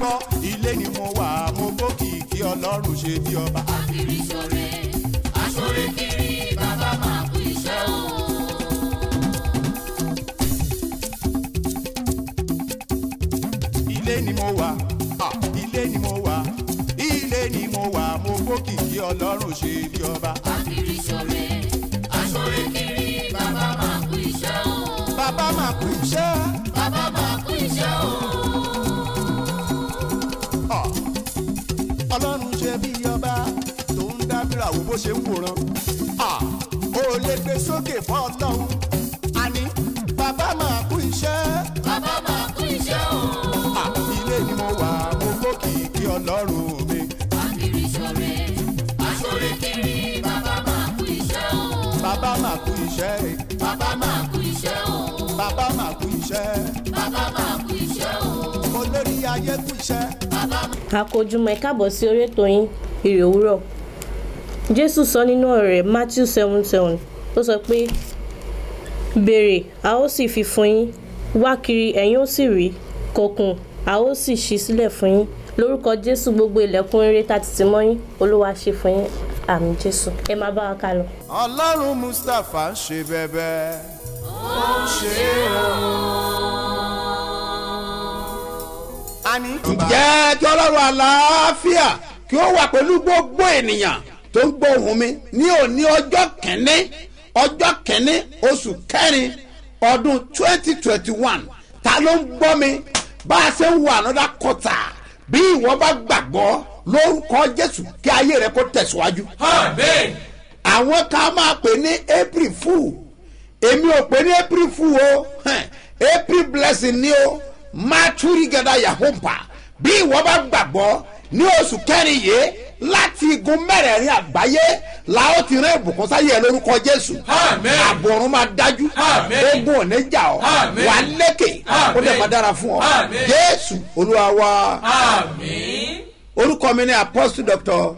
gbọ́ ilé ni mo wà mo gbókìkí ọlọ́run ṣe bí ọba. Akiri ṣore, aṣore kiri, bàbá máa kú iṣẹ́ o. ilé ni mo wà ah, ilé ni mo wà ilé ni mo wà mo gbókìkí ọlọ́run ṣe bí ọba. Akiri ṣore, aṣore kiri, bàbá máa kú iṣẹ́ o. bàbá máa kú iṣẹ́ Bàbá máa kú iṣẹ́ o. ah, ọlọ́run ṣe bí ọba tó ń dábìrà wo bó ṣe ń wòran. ah, ó lè gbé sókè fún ọlọ́run àní bàbá máa kú iṣẹ́. Bàbá máa kú iṣẹ́ o. Ah, ilé ni mo wà mo gbókìkí ọlọ́run mi. Akiri ṣore, aṣore kiri, bàbá máa kú iṣẹ́ o. bàbá máa kú iṣẹ́ Bàbá máa kú iṣẹ́ o. bàbá máa kú iṣẹ́ Bàbá máa kú iṣẹ́ o. olórí ayé kú iṣẹ́. Bàbá àkójúmọ́ ẹ káàbọ̀ sí orí ètò yín ìrè òwúrọ̀ jésù sọ nínú ọ̀rọ̀ rẹ̀ matthew seven seven ó sọ pé béèrè a ó sì fi fún yín wá kiri ẹ̀yin ó sì rí kọkùn a ó sì ṣí sílẹ̀ fún yín lórúkọ jésù gbogbo ilẹ̀kùn rere tá ti tì mọ́ yín olúwa ṣe fún yín àmì jésù ẹ máa bá wa ká lọ. ọlọ́run mustapha ń ṣe bẹ́bẹ́ ó ń ṣe o. àní. ǹjẹ́ kí ọlọ́run àlàáfíà kí ó wà pẹ̀lú gbogbo ènìyàn tó ń gbọ́ ohùn mi ní òní ọjọ́ kẹ́ni ọjọ́ kẹ́ni oṣù kẹrin ọdún twenty twenty one ta ló ń gbọ́ mi bá a ṣe ń wo ànádà kọta bí ìwọ bá gbàgbọ́ lórúkọ jésù kí ayé rẹ kó tẹ̀síwájú. àwọn kan máa pè ní april fool èmi ò pè ní april fool o hẹ́n, april blessing ni o maturi gada yahompa bí ìwọ bá gbàgbọ́ ní oṣù kẹrin yìí láti igun mẹ́rẹ̀ẹ̀rin àgbáyé la ó ti rán ìbùkún sáyé ẹ lórúkọ jésù Àmín. àbọ̀rún máa dájú Àmín. ogun ò ní jà ọ́ Àmín. wà á lékè ó dẹ̀ máa dára fún ọ Àmín. jésù olúwa wa Àmín. orúkọ mi ni apostle doctor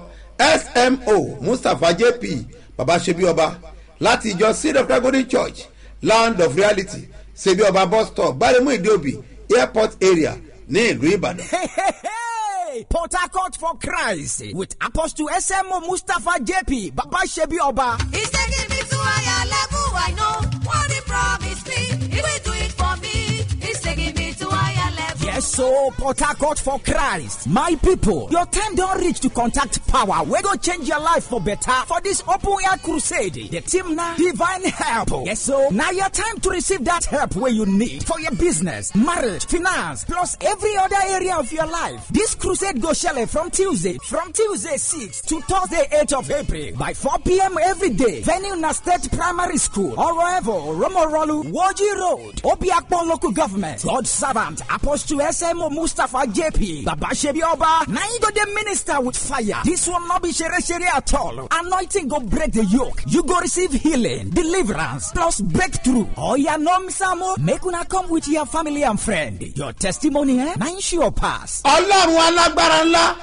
smo mustapha jp baba sebi ọba láti ìjọ seed of God church land of reality sebi ọba bus stop gbaremu ìdíòbí airport area ní ìlú ìbàdàn. Hey, hey, hey! Port Harcourt for Christ with Apostle SMO Mustafa JP Baba Shebi Oba. He's taking me to higher level. I know what he promised me. He will do it for me. He's taking me to higher level. Yes, so Port Harcourt for Christ. My people, your time don't reach to contact power. We go change your life for better for this open air crusade. The team now divine help. Yes, so now your time to receive that help where you need for your business, marriage, finance, plus every other area of your life. This crusade go shele from Tuesday, from Tuesday 6 to Thursday 8 of April by 4 p.m. every day. Venue na State Primary School, Oroevo, Romorolu, Woji Road, Obiakpon Local Government, God Servant, Apostle SMO Mustafa JP, Baba Shebi Oba, now you go the minister with fire. This will not be shere shere at all. Anointing go break the yoke. You go receive healing, deliverance, plus breakthrough. Oh yeah, no misamo. Make una come with your family and friend. Your testimony, eh? Now sure pass. ọlọ́run alágbára ńlá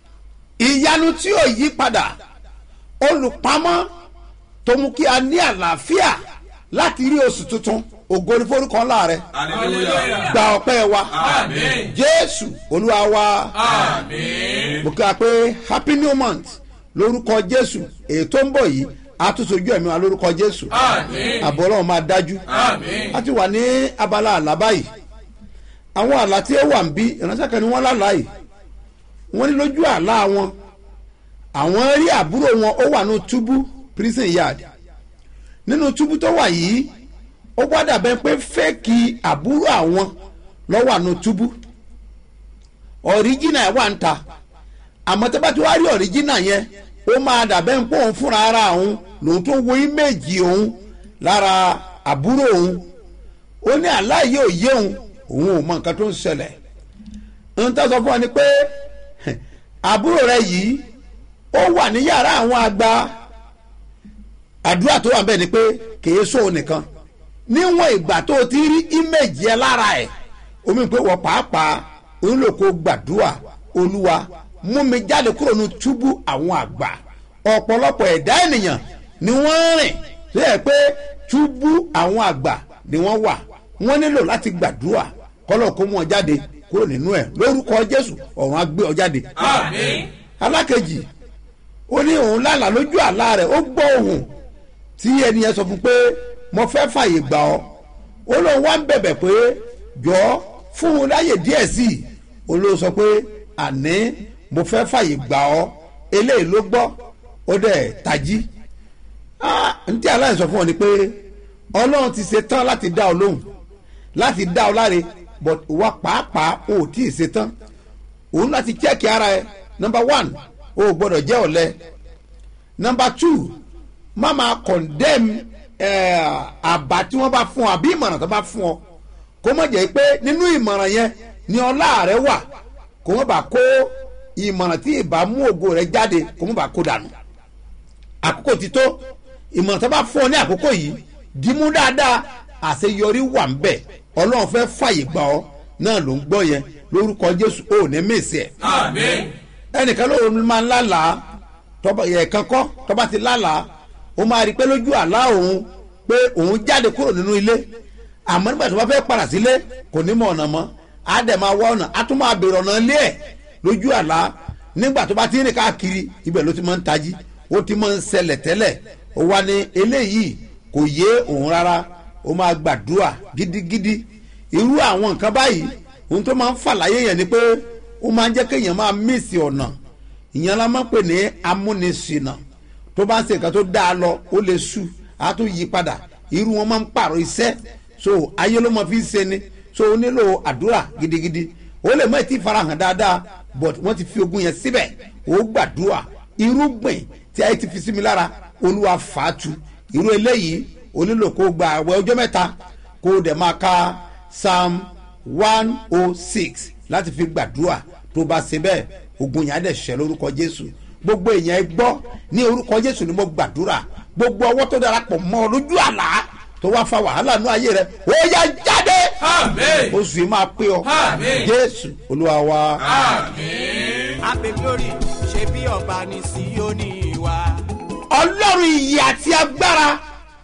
ìyanu tí ò yí padà olùpamọ́ tó mú kí a ní àlàáfíà láti rí oṣù tuntun ògo ní forúkọ ńlá rẹ Hallelujah. gba ọpẹ́ wa Àmín. jésù olúwa wa. Àmín. mo kí wa pé happy new month lórúkọ jésù èyí tó ń bọ̀ yìí a tún sojú ẹ̀mí wa lórúkọ jésù Àmín. àbọ̀ ọlọ́run máa dájú Àmín. a ti wà ní abala àlá báyìí àwọn àlá tí ó wà ń bí ìránṣẹ́ kan ni wọ́n lálàá yìí wọ́n ní lójú àlá wọn àwọn rí àbúrò wọn ó wà ní túbú prison yard nínú túbú tó wà yìí ó gbọ́dọ̀ bẹ́ẹ̀ pé fẹ́ẹ̀kì àbúrò àwọn lọ́wọ́ àánú túbú ọ̀ríjìnà ẹ̀ wà ń ta àmọ́ tó bá ti wá rí ọ̀ríjìnà yẹn ó máa dàbẹ́ ń pé òun fúnra ara òun lòun tó wo íméèjì òun lára àbúrò òun ó ní aláìyé òye òun òun ò mọ nǹkan tó ń ṣẹlẹ̀ ń tọ́ sọ fún ọ ni pé àbúrò rẹ yìí ó wà ní yàrá àwọn àgbà àdúrà tó wà bẹ́ẹ̀ ni pé kìí sóun nìkan níwọ̀n ìgbà tó o ti rí íméèjì ẹ lára ẹ̀ omi pé wọ́n pàápàá ń lò kó gbàdúrà olúwa mú mi jáde kúrò ní túbú àwọn àgbà ọ̀pọ̀lọpọ̀ ẹ̀dá ènìyàn ni wọ́n ń rìn tó yẹ pé túbú àwọn àgbà ni wọ́n wà wọ́n nílò láti gbàdúrà kọ́lọ̀ kó mú wọn jáde kúrò nínú ẹ̀ lórúkọ jésù ọ̀run á gbé ọ jáde Àmín. alákejì ó ní òun lálà lójú àlá rẹ̀ ó gbọ́ ohùn tí ẹni yẹn sọ fún pé mo fẹ́ fàyè gbà ọ́ ó lóun wá ń bẹ̀bẹ̀ pé jọ fún un láyè díẹ̀ sí i olóò sọ pé àní mo fẹ́ fàyè gbà ọ́ eléyìí ló gbọ́ ó dẹ̀ tají Ah, ntí aláìsàn sọ fún ọ ni pé ọlọ́run ti ṣe tán láti dá ọ lóhùn láti dá ọ láre but wá pàápàá o ò tí ì ṣe tán òun láti chẹ́ẹ̀kì ara ẹ number one o ò gbọ́dọ̀ jẹ́ ọ̀lẹ number two má máa condemn eh, àbá tí wọ́n bá fún ọ àbí ìmọ̀ràn tó bá fún ọ kó má jẹ́ pé nínú ìmọ̀ràn yẹn ni ọlá rẹ wà kó má bàa kó ìmọ̀ràn tí ìbá mú ògo rẹ jáde kó má bàa kó dànù àkókò ti tó ìmọ̀ràn tó bá fún ọ ní àkókò yìí dìímú dáadáa àṣeyọrí wà ń bẹ̀ ọlọ́run fẹ́ fàyè gbà ọ́ náà ló ń gbọ́ yẹn lórúkọ jésù ò ní mèsì ẹ̀ Àmín. ẹnìkan ló máa ń lálàá tọ́ba ẹ̀ẹ̀kan kọ́ tọ́ba ti lálàá ó máa rí i pé lójú àlá òun pé òun jáde kúrò nínú ilé àmọ́ nígbà tó bá fẹ́ padà sílé kò ní mọ ọ̀nà mọ́ á dẹ̀ máa wá ọ̀nà á tún máa bèrè ọ̀nà ilé ẹ̀ lójú àlá nígbà tó bá ti rìn káàkiri ibẹ̀ ló ti máa ń tají ó ti máa ń ṣẹlẹ̀ tẹ́lẹ̀ ó wá ní eléyìí kò yé òun rárá ó máa gbàdúrà gidigidi irú àwọn nǹkan báyìí ohun tó máa ń fà láyé yẹn ni pé ó máa ń jẹ́ kéèyàn máa mísì ọ̀nà ìyẹn la máa ń pè ní amúnisìnà tó bá ń ṣe nǹkan tó dáa lọ ó lè sú á tún yí padà irú wọn máa ń pààrọ̀ iṣẹ́ so ayé ló máa fi ń ṣe ni so ó nílò àdúrà gidigidi ó lè má ti farahàn dáadáa but wọ́n ti fi ogun yẹn síbẹ̀ ó gbàdúrà irúgbìn tí ayé ti fi sí mi lára olúwa fàátù irú eléyìí ó nílò kó gba àwẹ̀ ọjọ́ mẹ́ta kó dẹ̀ máa ka psalm one oh six láti fi gbàdúrà tó bá ṣe bẹ́ẹ̀ ogun yẹn á dẹ̀ ṣẹ lórúkọ jésù gbogbo èèyàn ẹ gbọ́ ní orúkọ jésù ni mo gbàdúrà gbogbo ọwọ́ tó darapọ̀ mọ́ ọ lójú àlá tó wá fa wàhálà nú ayé rẹ ó yá jáde Àmín. oṣù yìí máa pé ọ Àmín. jésù olúwa wa. Àmín. Happy glory ṣe bí ọba ní Síónì wa. ọlọ́run iyì àti agbára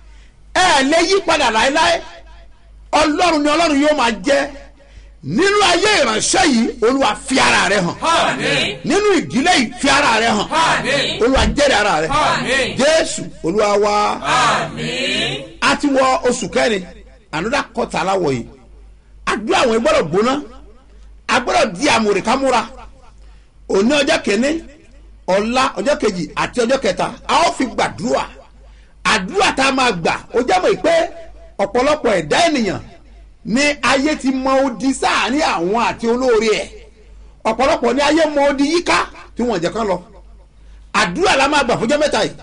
ẹ lè yí padà láéláé ọlọ́run ni ọlọ́run yóò máa jẹ́ nínú ayé ìránṣẹ́ yìí olúwa fi ara rẹ hàn Àmín. nínú ìdílé yìí fi ara rẹ hàn Àmín. olúwa jẹ́rìí ara rẹ Àmín. jésù olúwa wa Àmín. a ti wọ oṣù kẹrin ànúdà kọta aláwọ̀ yìí àdúrà àwọn gbọ́dọ̀ gbóná a gbọ́dọ̀ di àmúrè kámúra òní ọjọ́ kìíní ọ̀la ọjọ́ kejì àti ọjọ́ kẹta a ó fi gbàdúrà àdúrà tá a máa gbà ó jábọ̀ pé ọ̀pọ̀lọpọ̀ ẹ̀dá ènìyàn ní ayé ti mọ odi sáàárín àwọn àti olóore ẹ̀ ọ̀pọ̀lọpọ̀ ní ayé mọ odi yíká tí wọ́n jẹ́ kán lọ àdúrà la máa gbà fúnjọ́ mẹ́ta yìí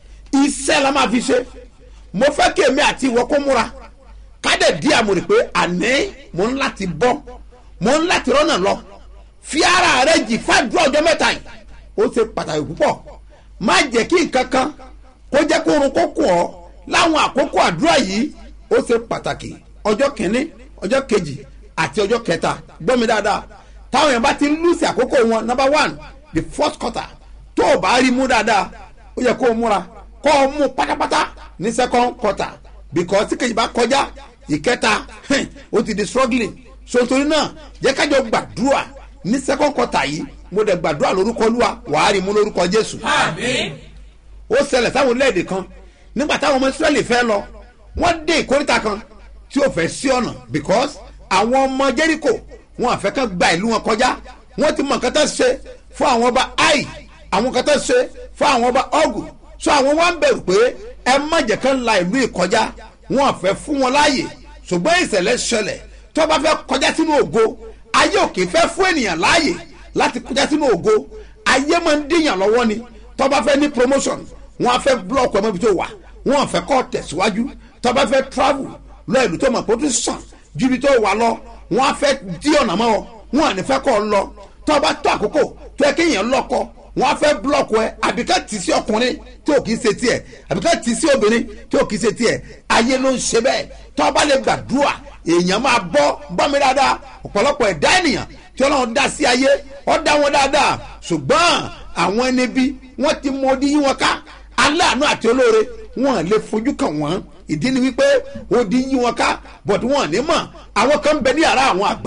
iṣẹ́ la máa fi ṣe mo fẹ́ kí èmi àti ìwọ kó múra kádẹ̀ dí àmúrè pé àní mo ń láti bọ́ mo ń láti rọ́nà lọ fi ara rẹ jì fàdúrà ọjọ́ mẹ́ta yìí ó ṣe pàtàkì púpọ̀ má jẹ́ kí nǹkan kan kó jẹ́ kó orun kó kùn ọ́ láwọn àkókò àdúrà yìí ó ṣe pàtàkì ọjọ́ kìíní ọjọ́ kejì àti ọjọ́ kẹta gbọ́ mi dáadáa táwọn yẹn bá ti ń lùsì àkókò wọn number one the first quarter tó o bá rí mú dáadáa ó yẹ kó o múra kó o mú pátápátá ní second quarter because tí kejì bá kọjá ìkẹta hẹ́n, ó ti di struggling so torí náà jẹ́ kájọ gbàdúrà ní second quarter yìí mo dẹ̀ gbàdúrà lórúkọ olúwa wàá rí mú lórúkọ jésù Àmín. ó ṣẹlẹ̀ sáwọn orílẹ̀-èdè kan nígbà táwọn ọmọ israẹli fẹ́ lọ wọ́n dé ìkórìtà kan tí ó fẹ́ sí ọ̀nà because àwọn ọmọ jẹ́ríkò wọn àfẹ́ kan gba ìlú wọn kọjá wọ́n ti mọ nǹkan tó ṣe fún àwọn ọba ai àwọn nǹkan tó ṣe fún àwọn ọba ọgù so àwọn wọn ń bẹ̀rù pé ẹ má jẹ́ kán la ìlú ìkọjá wọn àfẹ́ fún wọn láàyè ṣùgbọ́n ìṣẹ̀lẹ̀ ṣẹlẹ̀ tó bá fẹ́ kọjá sínú ògo ayé òkè fẹ́ fún ènìyàn láàyè láti kọjá sínú ògo ayé máa ń díyàn lọ́wọ́ ni tó bá fẹ́ ní promotion wọn á fẹ́ block ọmọ ibi tó wà wọn á fẹ́ kọ́ tẹ̀síwájú tó bá fẹ́ travel lọ ìlú tó mọ̀ pé ó tún sàn ju ibi tó wà lọ wọn á fẹ́ dí ọ̀nà mọ́ ọ wọn à ní fẹ́ kọ́ ọ lọ tó bá tó àkókò tó yẹ kéèyàn lọ́kọ wọn á fẹ́ block ẹ àbí ká tì sí ọkùnrin tí ò kì í ṣe tiẹ̀ àbí ká tì sí obìnrin tí ò kì í ṣe tiẹ̀ ayé ló ń ṣe bẹ́ẹ̀ tó bá lè gbàdúrà èèyàn máa bọ́ bọ́ mi dáadáa ọ̀pọ̀lọpọ̀ ẹ̀dá ènìyàn tí ọlọ́run dá sí ayé ọ́ dá wọn dáadáa ṣùgbọ́n àwọn ẹni bí wọ́n ti mọ odi yí wọn ká aláàánú àti olóore wọn lè fojú kàn wọ́n ìdí ni wípé odi yí wọn ká but wọn ní mọ̀ àwọn kan ń bẹ ní yàrá àwọn àgbà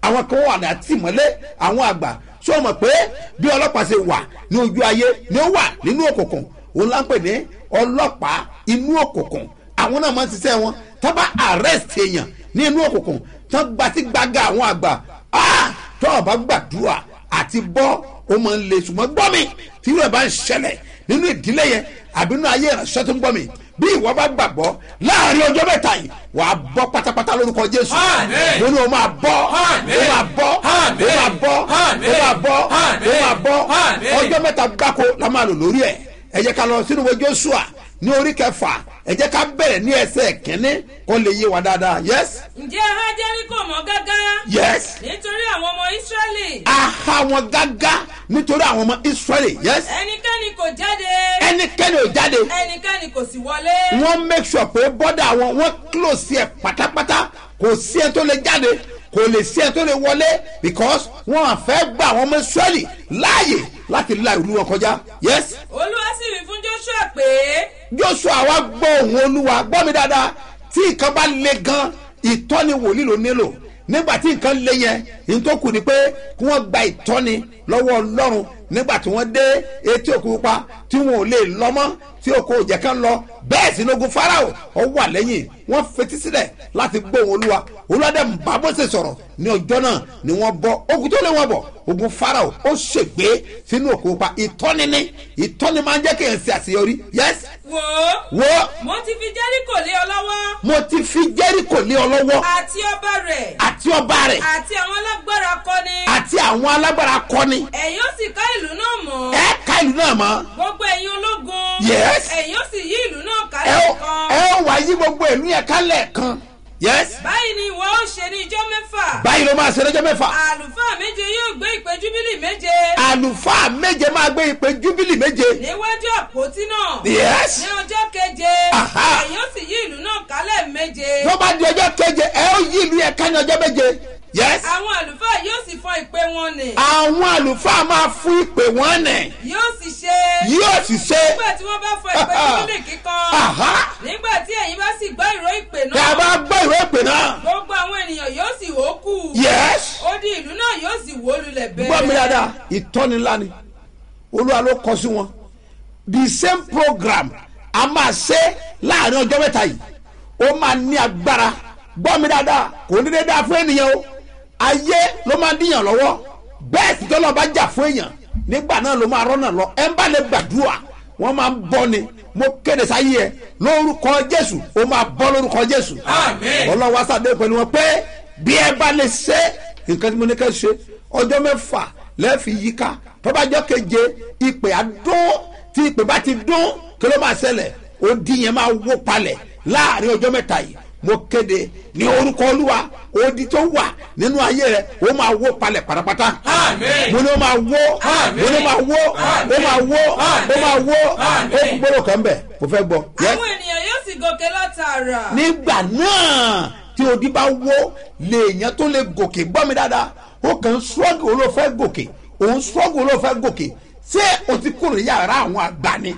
àwọn kan wà ní àtìmọ́lé àwọn àgbà sọ mọ̀ pé bí ọlọ́pàá ṣe wà ní ojú ayé ni ó wà nínú òkùnkùn òun là ń pè ní ọlọ́pàá inú òkùnkùn àwọn náà máa ń ṣiṣẹ́ wọn tó bá arrest èèyàn ní inú òkùnkùn tó gba sí gbàgà àwọn àgbà ah, tó o bá gbàdúrà àti bọ́ ó máa ń le ṣùgbọ́n gbọ́ mi tí ìwé bá ń ṣẹlẹ̀ nínú ìdílé yẹn àbí nínú ayé ìránṣẹ́ tó ń gbọ́ mi bí ìwọ bá gbàgbọ́ láàrin ọjọ́ mẹ́ta yìí wàá bọ́ pátápátá lórúkọ jésù Àmín. mo ní o máa bọ́ Àmín. o máa bọ́ Àmín. o máa bọ́ Àmín. o máa bọ́ Àmín. o máa bọ́ Àmín. ọjọ́ mẹ́ta gbáko la máa lò lórí ẹ̀ ẹ jẹ́ ká lọ sínú ìwé joshua ní orí kẹfà ẹ jẹ́ ká bẹ̀rẹ̀ ní ẹsẹ̀ kínní kó lè yé wa dáadáa yes ǹjẹ́ aha jẹ́ríkò mọ́ gágá yes nítorí àwọn ọmọ ísírẹ́lì aha wọn gágá nítorí àwọn ọmọ israẹli yes ẹnikẹ́ni kò jáde ẹnikẹ́ni ò jáde ẹnikẹ́ni kò sì wọlé wọ́n make sure pé bọ́dà wọn wọ́n close ẹ̀ pátápátá kò sí ẹ tó lè jáde kò lè sí ẹ tó lè wọlé because wọ́n á fẹ́ gba àwọn ọmọ israẹli láàyè láti la ìlú wọn kọjá yes olúwa sì wí fún joshua pé joshua wa gbọ́ òun olúwa gbọ́ mi dáadáa tí nǹkan bá le gan ìtọ́ni wòlíì ló nílò nígbà tí nǹkan le yẹn ní tó kù ni pé kí wọ́n gba ìtọ́ni lọ́wọ́ ọlọ́run nígbà tí wọ́n dé etí òkú pupa tí wọn ò lè lọ mọ́ tí òkú òjẹ̀ kan lọ bẹ́ẹ̀ sí lógun farao ọ wà lẹ́yìn wọ́n fetí sílẹ̀ láti gbọ́ òun olúwa olúwa dẹ̀ ń bá Mósè sọ̀rọ̀ ní ọjọ́ náà ni wọ́n bọ́ ogun tó lé wọn bọ̀ ogun farao ó ṣègbé sínú òkú pupa ìtọ́ni ní ìtọ́ni máa ń jẹ́ kéèyàn ṣe àṣeyọrí yes wò ó wo mo ti fi jẹ́ríkò lé ọ lọ́wọ́ mo ti fi jẹ́ríkò lé ọ lọ́wọ́ àti ọba rẹ̀ àti ọba rẹ̀ àti àwọn alágbára kọ́ni àti àwọn alágbára kọ́ni ẹ̀yin ó sì ká ìlú náà mọ́ ẹ ká ìlú náà mọ́ gbogbo ẹ̀yin ológun Yes. ẹ̀yin ó sì yí ìlú náà ká ẹ ó lẹ́ẹ̀kan ẹ ó wá yí gbogbo ìlú yẹn ká lẹ́ẹ̀kan yes báyìí ni ìwọ ó ṣe ní ijọ́ mẹ́fà báyìí ló máa ṣe lọ́jọ́ mẹ́fà àlùfáà méje yóò gbé ìpè júbílì méje àlùfáà méje máa gbé ìpè júbílì méje níwájú àpótí náà yes ní ọjọ́ keje Aha. ẹ̀yin ó sì yí ìlú náà kálẹ̀ méje tó bá di ọjọ́ keje ẹ ó yí ìlú yẹn ká ní ọjọ́ méje yes àwọn àlùfáà yóò sì fọ ìpè wọn nì àwọn àlùfáà máa fún ìpè wọn nẹ̀ yóò sì ṣe yóò sì ṣe nígbà tí wọ́n bá fọ ìpè júbílì kíkan Aha. nígbà tí ẹ̀yin bá sì gbọ́ ìró ìpè tí a náà bá gbọ́ ìwé ìpè náà gbogbo àwọn ènìyàn yóò sì wó kù yes. odi ìlú náà yóò sì wó lulẹ̀ bẹ́ẹ̀. gbọ́ mi dáadáa ìtọ́ni ńlá ni olúwa ló kọ sí wọn the same program a máa ṣe láàrin ọjọ́ mẹ́ta yìí ó máa ní agbára gbọ́ mi dáadáa kò ní dédé fún ènìyàn o ayé ló máa díyàn lọ́wọ́ bẹ́ẹ̀ sì tọ́lọ́ bá jà fún èèyàn nígbà náà ló máa rọ́nà lọ ẹ̀ ń bá lè gbàdúrà wọ́n máa ń bọ́ ni mo kéde sáyé ẹ lórúkọ jésù ó máa bọ́ lórúkọ jésù Àmín. ọlọ́wọ́ sàdé pẹ̀lú wọn pé bí ẹ bá lè ṣe nǹkan tí mo ní ká ṣe ọjọ́ mẹ́fà lẹ́ẹ̀fì yíká tọ́bajọ́ keje ìpè àdún tí ìpè bá ti dún kí ló máa ṣẹlẹ̀ odi yẹn máa wó palẹ̀ láàrin ọjọ́ mẹ́ta yìí mo kéde ní orúkọ olúwa odi tó wà nínú ayé rẹ ó máa wó palẹ̀ pátápátá Àmín. mo ní ó máa wó Àmín. mo ní ó máa wó ó máa wó ó máa wó ó Àmín. kú gbọ́dọ̀ kan bẹ̀ mo fẹ́ gbọ́. Yes? àwọn ènìyàn yóò sì gòkè látara. nígbà náà tí odi bá wó lèèyàn tó lè gòkè gbọ́ mi dáadáa ó kàn ń ṣọ́ọ̀gì ló fẹ́ gòkè òun ṣọ́ọ̀gì ló fẹ́ gòkè ṣé o ti kúrò ní yàrá àwọn àgbà ni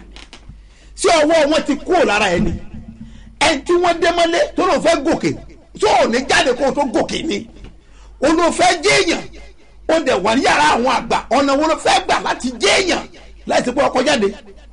ṣé ọwọ́ wọn ti kúrò lára ẹni ẹni tí wọ́n dé mọ́lé tó ló fẹ́ gòkè tó ò ní jáde kó o tó gòkè ni o ló fẹ́ jéèyàn ó dẹ̀ wà ní yàrá àwọn àgbà ọ̀nà wo ló fẹ́ gbà láti jéèyàn láti pé ọkọ̀ jáde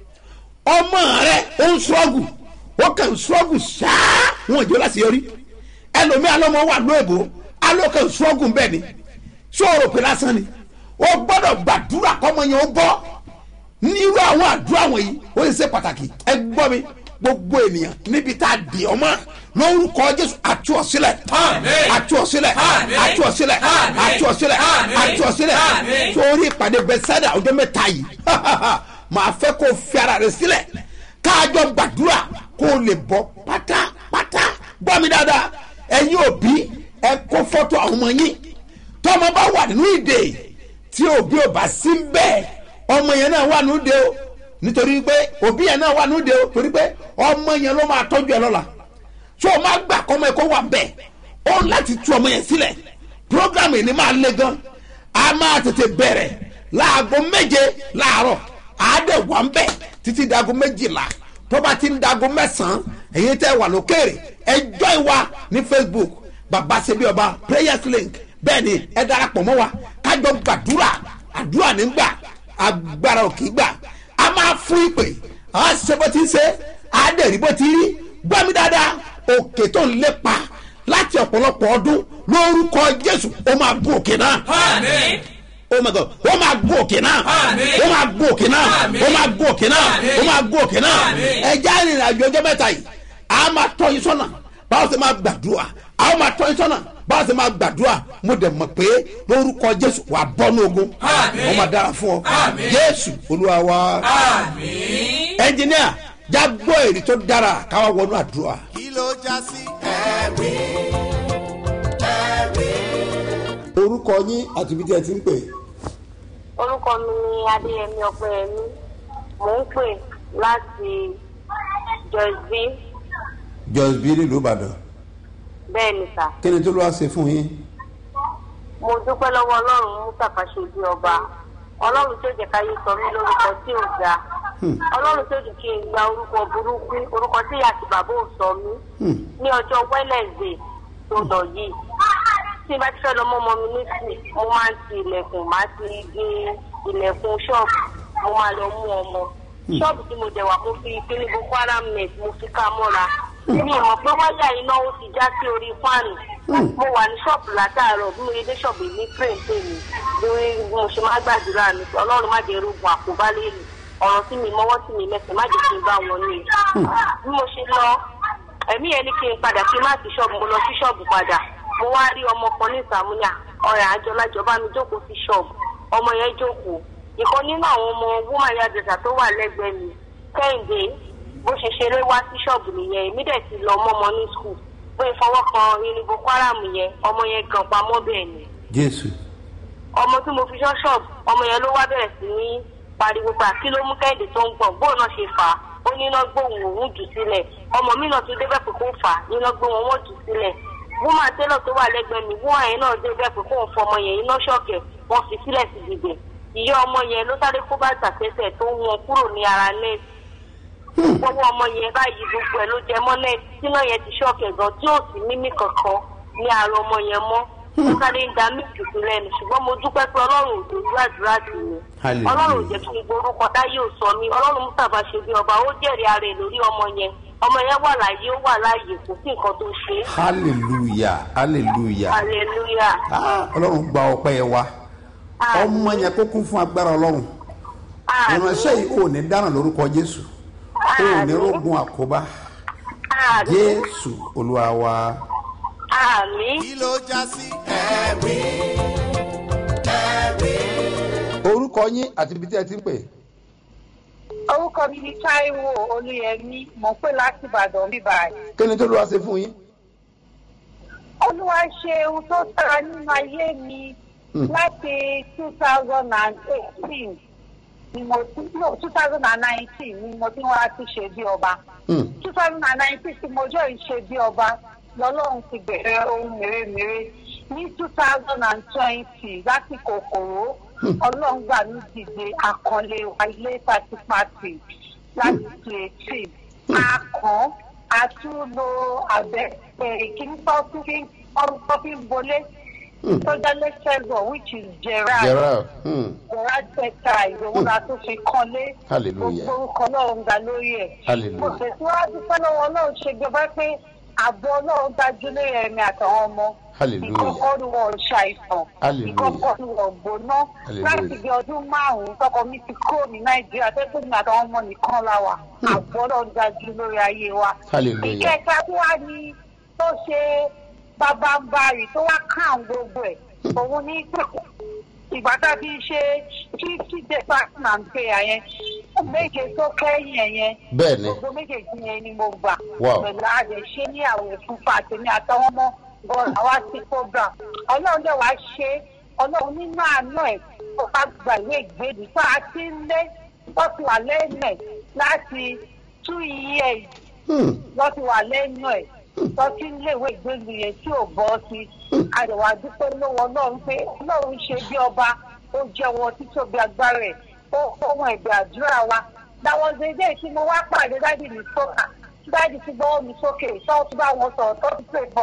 ọmọ rẹ ó ń ṣọ́ọ̀gù ó kàn ń ṣọ́ọ̀gù ṣáá wọn ò jẹ́ láti yọrí ẹlòmíà lọ́mọ wà lóòbó alókè ṣọ́ọ̀gù bẹ́ẹ̀ ni ṣòro pé lásán ni ó gbọ́dọ̀ gbàdúrà kọ́mọ yẹn ó bọ́ nírú àwọn àdúrà wọ̀nyí ó sì ṣe pàtàkì ẹ gbọ́ mi gbogbo ènìyàn níbi tá a dì ọmọ lórúkọ jésù àti ọ̀sílẹ̀ Àmín. àti ọ̀sílẹ̀ Àmín. àti ọ̀sílẹ̀ Àmín. àti ọ̀sílẹ̀ Àmín. àti ọ̀sílẹ̀ Àmín. sórí ìpàdé bẹ́sẹ̀dà ọjọ́ mẹ́ta yìí màá fẹ́ kó o fi ara rẹ sílẹ̀ káàjọ gbàdúrà kó o lè bọ́ pátápátá gbọ́ mi dáadáa ẹ̀yin òbí ẹ kó fọ́tò àwọn ọmọ yín tọ́mọ bá wà nínú ìdè tí òbí ò bá sí bẹ́ẹ̀ ọmọ yẹn náà wà nínú ìdè o nítorí pé òbí yẹn náà wà nínú ìdè o torí pé ọmọ yẹn ló máa tọ́jú ẹ lọ́la tí o máa gbà kọ́mọ ẹ kó wà bẹ́ẹ̀ ó láti tú ọmọ yẹn sílẹ̀ programme yìí ni máa le gan a máa tètè bẹ̀rẹ̀ láago méje láàárọ̀ àádẹ́ wà ń bẹ̀ títí dago méjìlá tó bá ti ń dago mẹ́sàn-án èyí tẹ́ wà lókèrè ẹjọ́ ìwà ní facebook baba sebi ọba prayers link bẹ́ẹ̀ ni ẹ darapọ̀ mọ́ wa kájọ gbàdúrà àdúrà nígbà agbára òkè gbà a máa fún ìpè a ṣe bó ti ń ṣe a dẹ̀ rí bó ti rí gbọ́ mi dáadáa òkè tó ń lépa láti ọ̀pọ̀lọpọ̀ ọdún lórúkọ jésù ó máa gún òkè náà Àmín. oh my god ó máa gún òkè náà Àmín. ó máa gún òkè náà Àmín. ó máa gún òkè náà Àmín. ó máa gún òkè náà Àmín. ẹjẹ arìnrìn àjò ọjọ́ mẹ́ta yìí a máa tọ́ yín sọ́nà báwo ṣe máa gbàdúrà a ó máa tọ́ yín sọ́nà báwo ṣe máa gbàdúrà mo dẹ̀ mọ̀ pé lórúkọ jésù wà á bọ́ ní ogun Àmín. wọ́n máa dára fún ọ Àmín. jésù olúwa wa Àmín. ẹnjìníà já gbọ́ èrè tó dára káwá wọnú àdúrà. kí ló já sí ẹ̀rí ẹ̀rí. orúkọ yín àti ibi tí ẹ ti ń pè. orúkọ mi ni adéyẹmí ọpẹyẹmí mò ń pè láti jọsbí just bí nílùú ìbàdàn bẹ́ẹ̀ ni sà kí ni tó lọ́wọ́ ṣe fún yín. mo dúpẹ́ lọ́wọ́ ọlọ́run mustapha ṣe bí ọba ọlọ́run tó jẹ́ káyé sọ mí lórúkọ tí ò ga ọlọ́run tó jẹ́ kí n gba orúkọ burúkú orúkọ tí ìyá àti bàbá ò sọ mí ní ọjọ́ wednesday tó lọ yìí tí n bá ti fẹ́ lọ mọ́ ọmọ mi ní sùn mo máa ń ti ilẹ̀kùn máa ti gbé ilẹ̀kùn ṣọ́ọ̀bù mo máa lọ mú ọmọ ṣọ́ọ̀bù tí mo dẹ̀ wà mo fi kíní boko haram net mo fi ká mọ́ra mi ì mọ̀ pé wáyà iná ó ti já sí orí fáànù mo wà ní ṣọ́ọ̀bù látàárọ̀ bí mo yẹ dé ṣọ́ọ̀bù ní train tèmi lórí bí mo ṣe máa gbàdúrà mi ọlọ́run má jẹ́ rogun àkóbá lẹ́nu ọ̀rọ̀ tí mi mọ́wọ́ tí mi mẹ́sẹ̀ má jẹ́ kí n bá wọn ní bí mo ṣe lọ ẹ̀mí ẹni kí n padà kí n má sí ṣọ́ọ̀bù mo lọ sí ṣọ́ọ̀bù padà mo wá rí ọmọ kan ní ìsàmúnyà ọ̀rẹ́ àjọlájọba mi jókòó sí ṣọ́ọ̀bù ọmọ yẹn jókòó ìkan nínú àwọn ọmọ woman yadresa tó wà lẹ́gbẹ̀ẹ́ mi kẹ́hìndé bó ṣe ṣeré wá sí ṣọ́ọ̀bù nìyẹn èmi dẹ̀ ti lọ mọ́mọ ní skul bó ìfọwọ́ kan irin boko haram yẹn ọmọ yẹn gan pamọ́ bẹ́ẹ̀ ni jésù. ọmọ tí mo fi ṣọ́ ṣọ́ọ̀bù ọmọ yẹn ló wá bẹ̀rẹ̀ sí ní pariwo pa kí ló mú kẹ́hìndé tó ń gbọ̀n bóun náà ṣe fà á ó ní iná gbóhùn òun jù sílẹ̀ ọmọ mi náà tún débẹ̀ pé kó fà á iná gbóhùn wọn jù sílẹ̀ woman tailor tó wà lẹ́gbẹ̀ẹ́ mi woman yẹn náà débẹ̀ pé kóun fọ ọmọ yẹn iná ṣọ̀kẹ̀ wọ́n fi sílẹ̀ sí dìde ìyá ọmọ yẹn ló sáré kó bàtà tẹ́tẹ̀ tó ń wọn kúrò ní ara nẹ́ẹ̀sì gbogbo ọmọ yẹn báyìí gbogbo ẹ̀ ló jẹ mọ́ nẹ́ẹ̀sì tíná yẹn ti ṣọ̀kẹ̀ gan tí ò sí mímí kankan ní ara ọmọ yẹn mọ́ ó sáré ń da mílìkì sí lẹ́nu ṣùgbọ́n mo dúpẹ́ pé ọlọ́run ò dojú àdúrà sí mi Hallelujah. ọlọ́run ò jẹ́ kí n gborúkọ táyé ò sọ mí ọlọ́run mustapha ṣe bí ọba ó jẹ́rìí ara ẹ̀ lórí ọmọ yẹn ọmọ yẹn wà láàyè ó wà láàyè kò sí nǹkan tó ṣe é hallelujah hallelujah. hallelujah Ah, ọlọ́run gba ọpẹ́ yẹn wa ọmọ yẹn kó kún fún agbára ọlọ́run ìránṣẹ́ yìí ò ní dáná lórúkọ jésù ò ní rógun àkóbá jésù olúwa wa. àmì kí ló já sí ẹ̀rí ẹ̀rí. orúkọ yín àti ibi tí ẹ ti ń pè. orúkọ mi ni taiwo olúyẹmí mò ń pè láti ìbàdàn bíbáyìí. kí ni tó lọ́wọ́ ṣe fún yín. olúwa ṣe ohun tó dára nínú ayé mi láti two thousand and eighteen ni mo ti no two thousand and nineteen ni mo ti wá ti ṣe bí ọba two thousand and nineteen tí mo jẹ́ ìṣe bí ọba lọ́lọ́run ti bẹ̀rẹ̀ ohun mèremère ní two thousand and twenty lásìkò kòró ọlọ́run gbà mí dìde àkànlé wa ilé pátipátì láti tu eighteen akàn àtúnlò abẹ kíní tó fi tó fi ń bolé tó jẹ́ lẹ́sẹ̀gbọ̀n which is gerard gerard hmm. gerard tẹ̀ka ìròwó la tó fi kọ́lé Hallelujah. gbogbo orúkọ ọlọ́run ga lórí ẹ̀ Hallelujah. mo tẹ̀síwájú fẹ́lẹ́wọ̀ ọlọ́run ṣe gbẹgbẹ́ pé àbọ̀ ọlọ́run dájú lórí ẹ̀mí àtàwọn ọmọ Hallelujah. ìkọ́kọ́ ni wọ́n ṣàìsàn Hallelujah. ìkọ́kọ́ ni wọ́n gbóná Hallelujah. láti bí ọdún márùn-ún tọkọ mi ti kúrò ní nàìjíríà tẹ́tẹ́ mi àtàwọn ọmọ nìkan la wà àbọ̀ ọlọ́run dájú lórí ayé wa Hallelujah. ìkẹta tí wàá ní tó ṣe bábánbárì tó wá kàn gbogbo ẹ̀ òun ní pé ìgbà tá a fi ṣe fifty days fasting and prayer yẹn méje tó kẹ́yìn ẹ̀ yẹn Bẹ́ẹ̀ni. gbogbo méjèèjì yẹn ni mo gbà Wow. pẹ̀lú àdè ṣé ní àwẹ̀ fún fàtẹ́mi àtàwọn ọmọ bọ́ọ̀lù àwa sí program ọlọ́run dẹ̀ wá ṣe ọlọ́run nínú àánú ẹ̀ tó bá gba ìwé ìgbéni tó a ti ń lé wọ́n ti wà lẹ́nu ẹ̀ láti two years wọ́n ti wà lẹ́nu ẹ̀ tó ti ń léwé ìgbéni yẹn tí ò bọ́ sí àdèwà dúpẹ́ lọ́wọ́ ọlọ́run pé ọlọ́run ṣe bí ọba ó jẹ́wọ́ títóbi agbára ẹ̀ ó fọwọ́n ẹ̀bẹ̀ àdúrà wa dáwọ́ dédé tí mo wá pàdé dáàdì mi sókà dáàdì ti gbọ́wọ́ mi sókè tó tún bá wọn sọ̀rọ̀ tó ti pè bọ́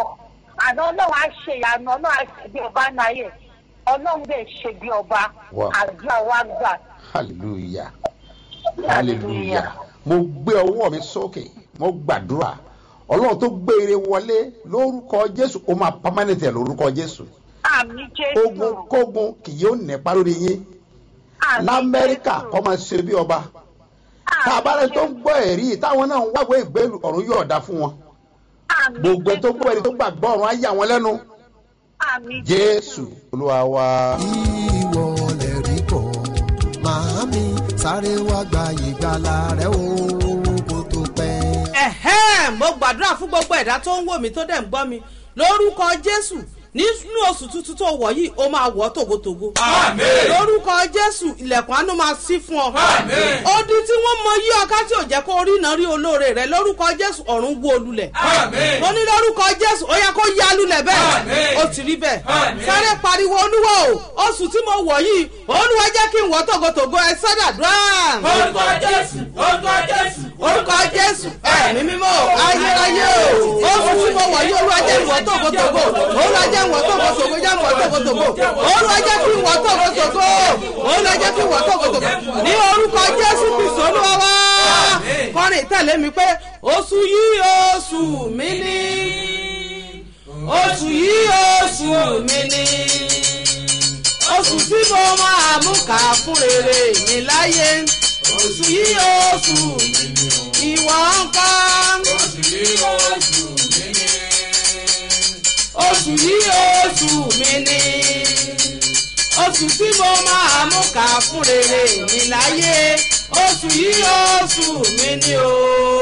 àná ọlọ́run á ṣe ìyanu ọlọ́run á ṣe bí ọba náà yẹ ọlọ́run dẹ̀ ṣe bí ọba Wow. àdúrà wa gbà. hallelujah hallelujah mo gbé ọwọ́ mi sókè mo gbàdúrà ọlọ́run tó gbé ire wọlé lórúkọ jésù ó máa permanent ẹ̀ lórúkọ jésù àmì jésù ogun kógun kì yóò nípa lórí yín àmì lamẹ́ríkà Jésù. kọ́ máa ṣe bí ọba tá a bá rẹ tó ń gbọ́ ẹ̀rí yìí táwọn náà ń wáwé ìgbélú ọ̀run yóò dá fún wọn àmì gbogbo ẹ̀ tó Jésù. gbọ́ ẹ̀rí tó gbàgbọ́ ọ̀run á yà wọ́n lẹ́nu àmì jésù olúwa wa. ìwọ lè rí kọ́ màámi sáré wá gba ìgbàlà rẹ o kó tó pẹ́. ẹ̀hẹ́n mo gbàdúrà fún gbogbo ẹ̀dá tó ń wò mí tó dẹ̀ ń gbọ́ mi lórúkọ jésù nínú oṣù tuntun tó wọ̀ yìí ó máa wọ̀ tògótògó. Àmín. lórúkọ jésù ilẹ̀kùn àánú máa ṣí fún ọ. Àmín. odi tí wọ́n mọ yí ọká tí ò jẹ́ kó rí iná rí olóore rẹ̀ lórúkọ jésù ọ̀run wó lulẹ̀. Àmín. mo ní lórúkọ jésù ó yẹ kó yá lulẹ̀ bẹ́ẹ̀ Àmín. ó ti rí bẹ́ẹ̀. Àmín. sáré pariwo olúwa o oṣù tí mo wọ̀ yìí olúwa jẹ́ kí n wọ̀ tògótògó ẹ sọ́dàdúrà orúkọ jésù orúkọ jésù orúkọ jésù ẹ̀mí mímọ́ ayérayé o oṣù tí mo wọ̀ yí olúwa jẹ́ ìwọ̀ tókòtòkò olúwa jẹ́ ìwọ̀ tókòtòkò jẹ́ ìwọ̀ tókòtòkò olúwa jẹ́ kí ìwọ̀ tókòtòkò olúwa jẹ́ kí ìwọ̀ tókòtòkò ní orúkọ jésù kristu olúwa wá kọrin tẹ̀lé mi pé oṣù yìí oṣù mi ní oṣù yìí oṣù mi ní oṣù tí mo máa mú kà fún rere mi láyé oṣù yìí oṣù mi ní ìwọ nǹkan oṣù yìí oṣù mi ní. oṣù yìí oṣù mi ní oṣù tí mo máa mú kà fún rere mi láyé oṣù yìí oṣù mi ní o.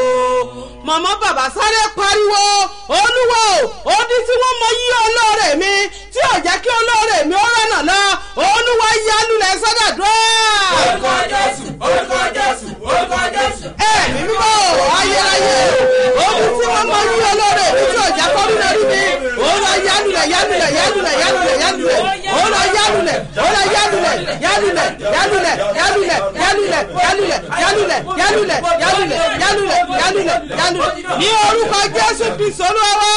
màmá bàbá sáré pariwo olúwo odi tí wọ́n mọ yí olóore mi tí ò jẹ́ kí olóore mi ó rọ̀nà lọ olúwa yálùlẹ̀ sọ́dọ̀dọ́. orúkọ jésù orúkọ jésù orúkọ jésù. ẹ̀mí mímọ́ ayérayé odi tí wọ́n mọ yí olóore mi tí ò jẹ́ kó rí lórí mi olúwa yálùlẹ̀ yálùlẹ̀ yálùlẹ̀ yálùlẹ̀ yálùlẹ̀ olúwa yálùlẹ̀ olúwa yálùlẹ̀ yálùlẹ̀ yálùlẹ̀ yálùlẹ̀ yálùlẹ̀ yálùlẹ̀ yálùlẹ̀ yálùlẹ̀ yálùlẹ̀ yálùlẹ̀ yálùlẹ̀ yálùlẹ̀ ní orúkọ jésù kristu olúwa wá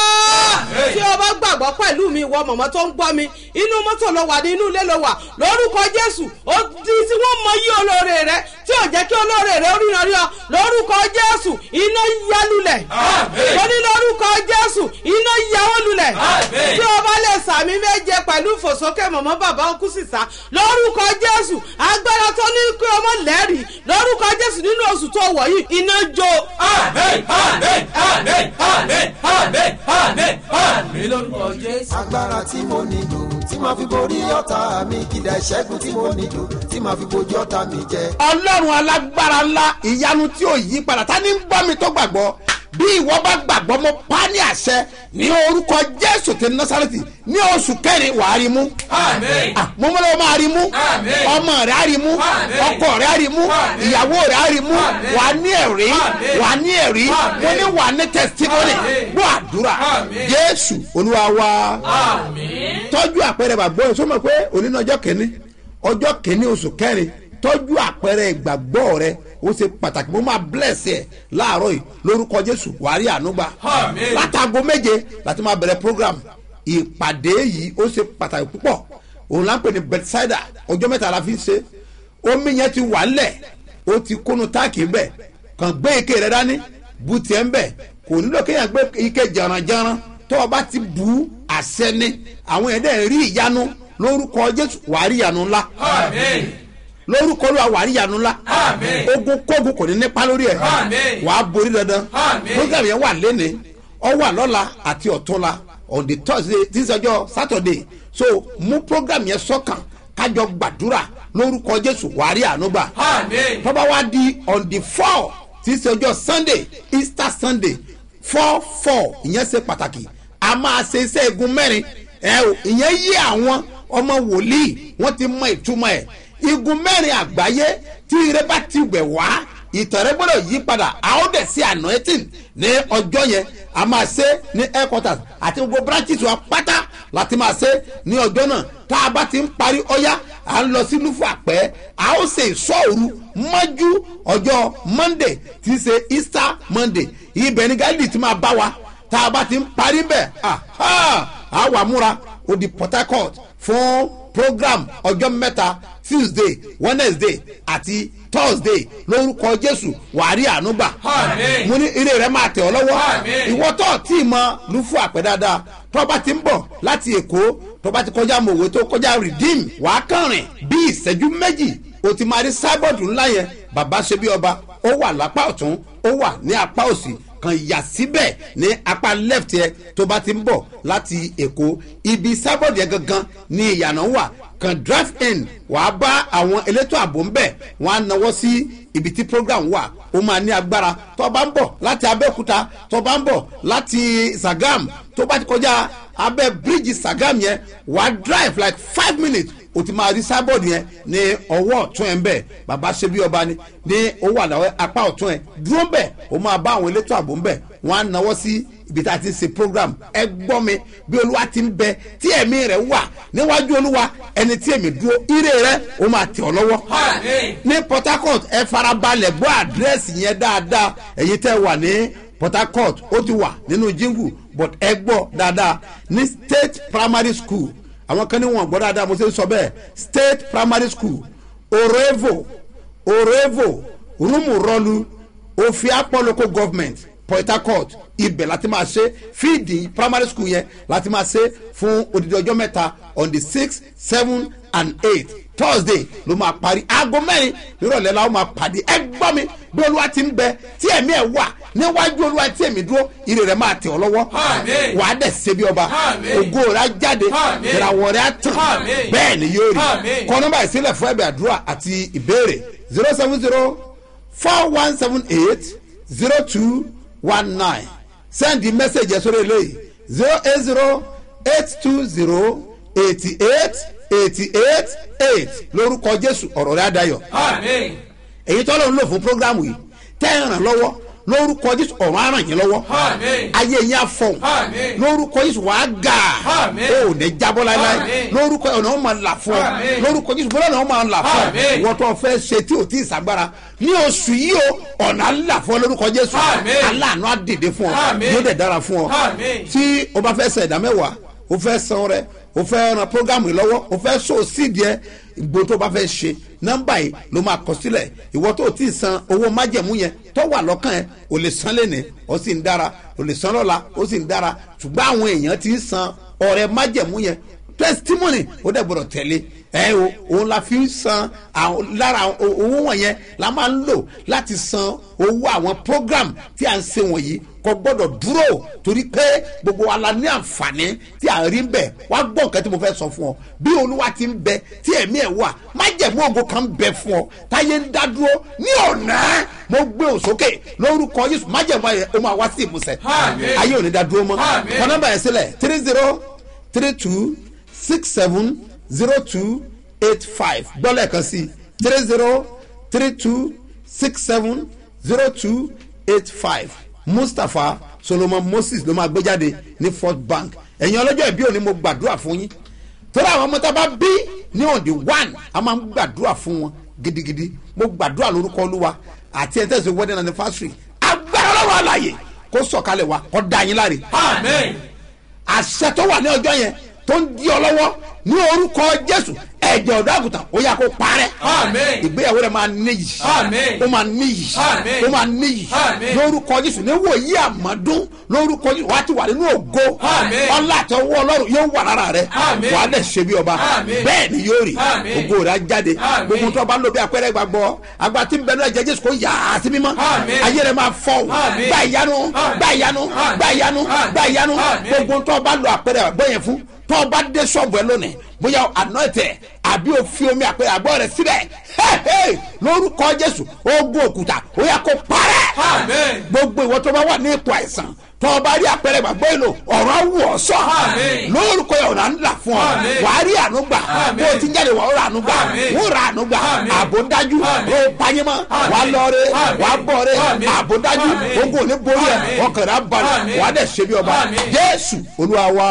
tí o bá gbàgbọ́ pẹ̀lú mi wọ mọ̀mọ́ tó ń gbọ́ mi inú mọ́tò ló wà ní inú ilé ló wà lórúkọ jésù ó di tí wọ́n mọ yí olóore rẹ tí ò jẹ́ kí olóore rẹ orí náà rí ọ lórúkọ jésù iná yálulẹ̀ Àmín. mo ní lórúkọ jésù iná yàwó lulẹ̀ Àmín. tí o bá lè sàmì méje pẹ̀lú fòsókè mọ̀mọ́ bàbá ọkú sísá lórúkọ jésù agbára tó ní kí ọmọ lẹ́rìí lórúkọ jésù nínú oṣù tó wọ̀ yìí iná jó. àmín àmín àmín àmín àmín àmín àmín lórúkọ jésù. agbára tí mo nílò tí màá fi borí ọ̀tá mi kìdá ìṣẹ́gun tí mo nílò tí màá fi bojú ọ̀tá mi jẹ. ọlọ́run alágbára ńlá ìyanu tí ò yí padà ta ni ń gbọ́ mi tó gbàgbọ́ bí ìwọ bá gbàgbọ́ mo pa á ní àṣẹ ní orúkọ jésù ti násàrẹ́tì ní oṣù kẹrin wàá rí mú. àmín Ah, mo mọ́ lọ́wọ́ máa rí mú Àmín. ọmọ rẹ̀ á rí mú Àmín. ọkọ rẹ̀ á rí mú Àmín. ìyàwó rẹ̀ á rí mú Àmín. wà á ní ẹ̀rí Àmín. wà á ní ẹ̀rí Àmín. mo ní wà á ní testimony Àmín. gbọ́ àdúrà Àmín. jésù olúwa wa àmín. tọ́jú àpẹẹrẹ bàgbọ́ ẹ̀ sọ́mọ̀ pé òní ní ọjọ́ kìíní ọjọ́ kìíní oṣù kẹrin tọ́jú àpẹẹrẹ ìgbàgbọ́ rẹ ó ṣe pàtàkì mo máa bless ẹ láàárọ̀ yìí lórúkọ jésù wàárí ànúgbà Àmín. látago méje láti máa bẹ̀rẹ̀ program ìpàdé yìí ó ṣe pàtàkì púpọ̀ òun là ń pè ní bedside ọjọ́ mẹ́ta la fi ń ṣe omi yẹn ti wà ńlẹ̀ ó ti kúnnu táàkì ńbẹ̀ kàn gbé ike rẹ dání bu tiẹ̀ ńbẹ̀ kò nílò kéèyàn gbé ike jàrànjàràn tó o bá ti bu àṣẹ ni àwọn yẹn dẹ̀ rí ìyanu lórúkọ jésù wàá rí ìyanu ńlá àmín. lórúkọ olúwa wàá rí ìyanu ńlá Àmín. ogun kógun kò ní nípa lórí ẹ̀ Àmín. wàá borí dandan Àmín. program yẹn wà lẹ́ni ọ wà lọ́la àti ọ̀túnla on the thursday tí ń sọjọ́ saturday so mú program yẹn sọ́kàn kájọ gbàdúrà lórúkọ jésù wàá rí àánú gbà àmín. tọ́ba wá di on the four tí ń sọjọ́ sunday easter sunday four four ìyẹn ṣe pàtàkì a máa ṣe iṣẹ́ igun mẹ́rin ẹ o ìyẹn yí àwọn ọmọ wòlíì wọ́n ti mọ ìtumọ̀ ẹ̀ igun mẹ́rin àgbáyé tí ire bá ti wẹ̀ wá ìtàn rẹ gbọ́dọ̀ yí padà a ó dẹ̀ sí anointing ní ọjọ́ yẹn a máa ṣe ní headquarters àti gbogbo branches wa pátá láti máa ṣe ní ọjọ́ náà tá a bá ti ń parí ọyá à ń lọ sí lúfù àpẹ́ a ó ṣe ìṣọ́òru mọ́jú ọjọ́ monday tí í ṣe easter monday ibẹ̀ ni gáàlì ti máa bá wa tá a bá ti ń parí bẹ̀ a wà múra ó di port harcourt fún program ọjọ́ mẹ́ta tuesday wednesday àti thursday lórúkọ jésù wàárí ànúgbà Àmín. mo ní eré rẹ máa tẹ̀ ọ́ lọ́wọ́ Àmín. ìwọ tó tí ì mọ lùfú àpẹ dáadáa tó bá ti ń bọ̀ láti èkó tó bá ti kọjá mòwe tó kọjá redeem wàá kàn rìn bí ìṣẹ́jú méjì o ti máa rí sábọ̀dù ńlá yẹn bàbá ṣe bí ọba ó wà lápá ọ̀tún ó wà ní apá òsì kan yà síbẹ̀ ní apá left yẹ tó bá ti ń bọ̀ láti èkó ibi sábọ̀dù yẹn gangan ní ìyànà wà kan drive in wàá bá àwọn elétò ààbò ń bẹ̀ wọ́n á nawọ́ sí ibi tí program wà ó máa ní agbára tó bá ń bọ̀ láti abẹ́òkúta tó bá ń bọ̀ láti sagam tó bá ti kọjá abẹ́ bíríìjì sagam yẹn wàá drive like five minutes o ti máa rí sábọ̀dù yẹn ní ọwọ́ ọ̀tún ẹ̀ ń bẹ̀ bàbá ṣe bí ọba ni ní owó àdáwọ̀ apá ọ̀tún ẹ̀ dúró bẹ̀ ó máa bá àwọn elétò ààbò ń bẹ̀ wọ́n á nawọ́ sí ibi tá a ti ń ṣe program ẹ gbọ́ mi bí olúwa ti ń bẹ tí ẹ̀mí rẹ̀ wà níwájú olúwa ẹni tí èmi dúró ire rẹ̀ ó máa tẹ̀ ọ́ lọ́wọ́ Àmín. ní port harcourt ẹ farabalẹ̀ gbọ́ àdírẹ́sì yẹn dáadáa ẹ̀yin tẹ́ wà ní port harcourt ó ti wà nínú jingle but ẹ gbọ́ dáadáa ní state primary school àwọn kan ní wọn gbọ́ dáadáa mo ṣe ń sọ bẹ́ẹ̀ state primary school orevo orevo rumurolu ofiapo local government port harcourt ibẹ̀ láti máa ṣe fíìdì primary school yẹn láti máa ṣe fún odidi ọjọ́ mẹ́ta on the six seven and eight thursday ló máa parí aago mẹ́rin nírọ̀lẹ́ la ó máa pàdé ẹ gbọ́ mi bí olúwa ti ń bẹ tí ẹ̀mí ẹ̀ wà níwájú olúwa tí èmi dúró ire rẹ̀ máa tẹ̀ ọ́ lọ́wọ́ Àmín. wà á dẹ̀ ṣe bí ọba Àmín. ògo rẹ̀ á jáde Àmín. ìràwọ̀ rẹ̀ á tàn Àmín. bẹ́ẹ̀ ni yóò rí Àmín. kọ́ nọ́mbà ìsílẹ̀ fún ẹ̀bẹ̀ àdúrà àti ìbéèrè zero seven zero four one seven eight zero two one nine send the message sórí eléyìí zero eight zero eight two zero eighty eight eighty eight eight lórúkọ jésù ọ̀rọ̀ rẹ̀ adayọ̀ Àmín. èyí tọ́lọ́ ń lò fún programu yìí tẹ́ ẹ̀ ràn lọ́wọ́ lórúkọ jésù ọ̀rọ̀ á ràn yín lọ́wọ́ Àmín. ayé yín á fọ̀hún Àmín. lórúkọ jésù wàá gà Àmín. ó ò ní jábọ́ láéláé Àmín. lórúkọ ọ̀nà ó máa là fún ọ Àmín. lórúkọ jésù bọ́lá ọ̀nà ó máa là fún ọ Àmín. wọ́n tó fẹ́ ṣe tí ò tí ì sàgbára ní oṣù yìí o ọ̀nà á là fún ọ lórúkọ jésù Àmín. aláàánú á dìde fún ọ Àmín. yóò dẹ̀ dára fún ọ Àmín. tí o bá fẹ́ sẹ̀ ẹ̀dá mẹ́wàá o fẹ́ san rẹ o fẹ́ ran programu yìí lọ́wọ́ o fẹ́ so sídìí ẹ gbogbo tó bá fẹ́ ṣe nọ́mbà yìí ló máa kọ sílẹ̀ ìwọ tó ti san owó májẹ̀mú yẹn tó wà lọ́kàn ẹ o lè san lẹ́nìí ó sì ń dára o lè san lọ́la ó sì ń dára ṣùgbọ́n àwọn èèyàn ti ń san ọ̀rẹ́ májẹ̀mú yẹn testimony ó dẹ̀ gbọ́dọ̀ tẹ̀lé ẹ o òun la fi ń san àwọn lára o- owó wọ̀nyẹn la máa ń lò láti san owó àwọn program tí à ń se wọ̀nyí kò gbọ́dọ̀ dúró torí pé gbogbo wa la ní àǹfààní tí à ń rí bẹ̀ wá gbọ́ nǹkan tí mo fẹ́ sọ fún ọ bí olúwa ti ń bẹ tí ẹ̀mí ẹ̀ wà má jẹ̀mú ògo kan bẹ fún ọ táyé ń dá dúró ní ọ̀nà mo gbé òsókè lórúkọ yéṣu má jẹ̀mú ayẹ ó máa wá sí ìmúsẹ̀ Àmín. ayé ò ní dá dúró mọ́ Àmín. kọ́ nọ́mbà yẹn sílẹ̀ three zero three two six seven zero two eight five gbọ́lẹ̀ kan sí three zero three two six seven zero two eight five mustapha solomon moses ló máa gbé jáde ní fort bank ẹ̀yin ọlọ́jọ́ ìbí òní mo gbàdúrà fún yín torí àwọn ọmọ tá a bá bí ní on the one a máa ń gbàdúrà fún wọn gidigidi mo gbàdúrà lórúkọ olúwa àti ẹ̀ tẹ̀sí wedding anniversary agbára lọ́wọ́ àlàyé kó sọ̀kalẹ̀ wa kó dá yín láre Àmín. àṣẹ tó wà ní ọjọ́ yẹn tó ń di ọ lọ́wọ́ ní orúkọ jésù ẹ̀jẹ̀ ọ̀dọ́ àgùntàn ó yà kó parẹ́ Àmín. ìgbéyàwó rẹ̀ máa níyì Àmín. ó máa níyì Àmín. ó máa níyì Àmín. lórúkọ jésù ní wòye àmọ́dún lórúkọ jésù wàá ti wà nínú ògo Àmín. ọlá àti ọwọ́ ọlọ́run yóò wà lára rẹ̀ Àmín. wàá dẹ̀ ṣe bí ọba Àmín. bẹ́ẹ̀ ni yóò rí Àmín. ògo rẹ̀ á jáde Àmín. gbogbo tó bá ń lo bí apẹ́rẹ́ gbàgbọ́ àgbà tí ń bẹ náà jẹ́ jésù kó yà á sí mímọ́ Àmín. ayé rẹ̀ máa fọ́ Àmín. gbà ìyanu Àmín. gbà ìyanu Àmín. gbà ìyanu Àmín. gbà ìyanu Àmín. gbogbo tó bá lo apẹ̀rẹ̀ àgbọ̀ yẹn fún tó bá dé sọ́ọ̀bù ẹ lónìí bóyá anointed àbí o fi omi àpẹẹrẹ àgbọ̀ rẹ síbẹ̀ Hey, hey, lórúkọ jésù ogun òkúta ó yà kó parẹ́ Àmín. gbogbo ìwọ tó bá wà ní ipò àìsàn tó o bá rí àpẹẹrẹ gbàgbọ́ èlò ọ̀rọ̀ wù ọ́ sọ Àmín. lórúkọ yẹn ọ̀nà ńlá fún ọ Àmín. wàá rí àánú gbà Àmín. bó o ti jáde wà ó rà àánú gbà Àmín. ó rà àánú gbà Àmín. àbò dájú Àmín. ó panyẹ́mọ́ Àmín. wàá lọ́ọ́rẹ́ Àmín. wàá bọ́ọ̀rẹ́ Àmín. àbò dájú Àmín. ogun ò ní borí ẹ Àmín. ọkàn rẹ á balẹ̀ Àmín. wàá dẹ̀ ṣe bí ọba Àmín. jésù olúwa wa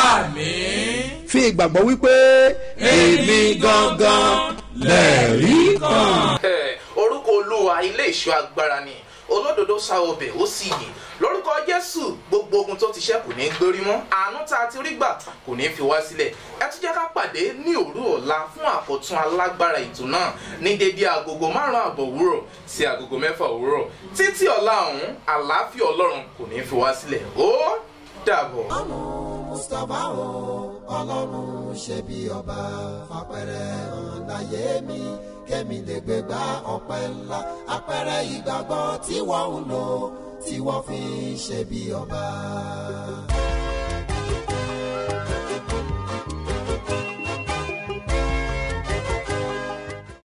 Àmín. fi ìgbàgbọ́ wípé èmi gangan lẹ́ẹ̀rí kan. Ẹ, orúkọ olúwa ilé ìṣọ́ agbára ni olódodo sa ọbẹ̀ ó sì yè lórúkọ jésù gbogbo ogun tó ti ṣẹ́ kò ní gbórí mọ́ àánú tá a ti rí gbà kò ní fi wá sílẹ̀ ẹ tún jẹ́ ká pàdé ní òru ọ̀la fún àkọ́tún alágbára ètò náà ní dédé agogo márùn-ún àbọ̀ òwúrọ̀ sí agogo mẹ́fà òwúrọ̀ títí ọ̀la ọ̀hún àlàáfíà ọlọ́run kò ní fi wá sílẹ̀ ó dàbọ̀. mustapha o ọlọ́run ṣe bí ọba fapẹ̀rẹ̀ hàn láyé mi kémi lè gbé gbá ọpẹ́ ńlá apẹ̀rẹ̀ ìgbàgbọ́ tí wọ́n ń lò tí wọ́n fi ń ṣe bí ọba.